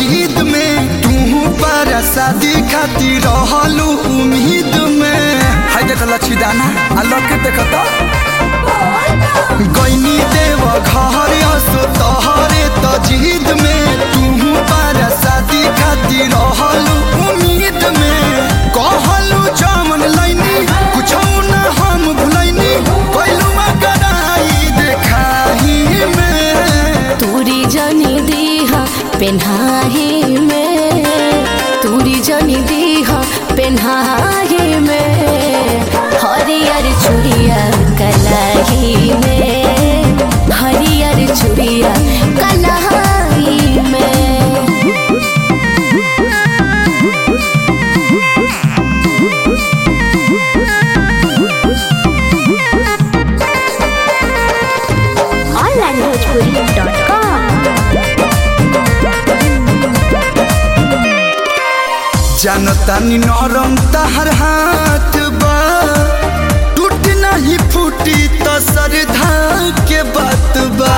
जिद में तू पर शादी खातिर रहलू उम्मीद में हाय देख लच्छी दाना आ लके देख तो गईनी देव घर असो तहरे त जिद में तू पर शादी खातिर रहलू उम्मीद में कहलू जमन लैनी कुछ न हम भुलैनी कैलू कराई देखाही में तूरी जनी दीहा पेन्हाही में तूरी जनी दीहा पेन्हाही में हरियर चुड़िया कलाही में हरियर चुड़िया कलाही में जानतानी नरम तहर हाथ बा टूट नहीं फूटी तो सरधा के बात बा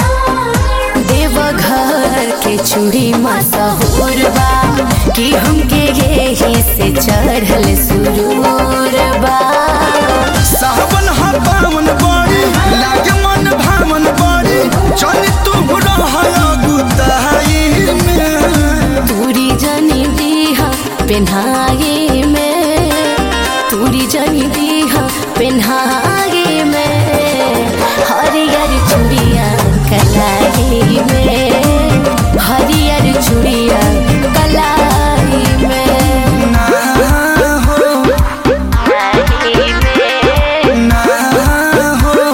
देवघर के चूड़ी मशहूर बा कि हमके यही से चढ़ल सुरूर बा सावन हा पावन बड़ी लागे मन भावन बड़ी चल तू रहा गुताई में तूरी जनी दीहा पेन्हागे में तूरी जनी दीहा पेन्हागे में हरियर चूड़िया कलाई में हरियर चूड़िया कलाई में ना हो ना हो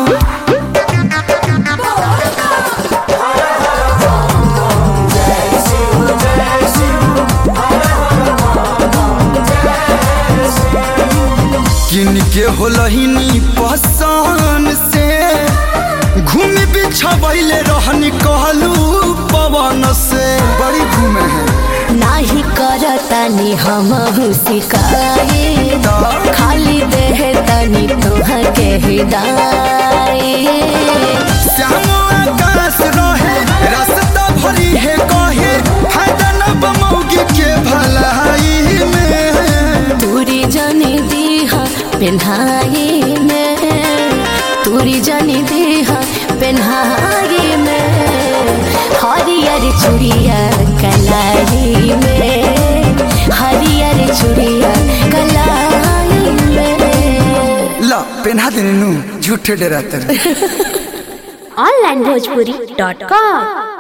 किन के होलहिनी पसान से घूमी बिछबैले रहनी कहलू पवन से बड़ी घूमे है नाही करतानी हम शिकायत खाली देह तनी तुहके हिदायत श्याम आकाश रहे रास्ता भरी है कहे फायदा न बमौगी के भलाई में तूरी जनी दीहा पेन्हाई में तूरी जनी दीहा पेन्हाई में हरियर चूड़िया कलाई में हरियर चूड़िया कलाई में ला पेन्हा देने नु झूठे डराते ऑनलाइन भोजपुरी डॉट कॉम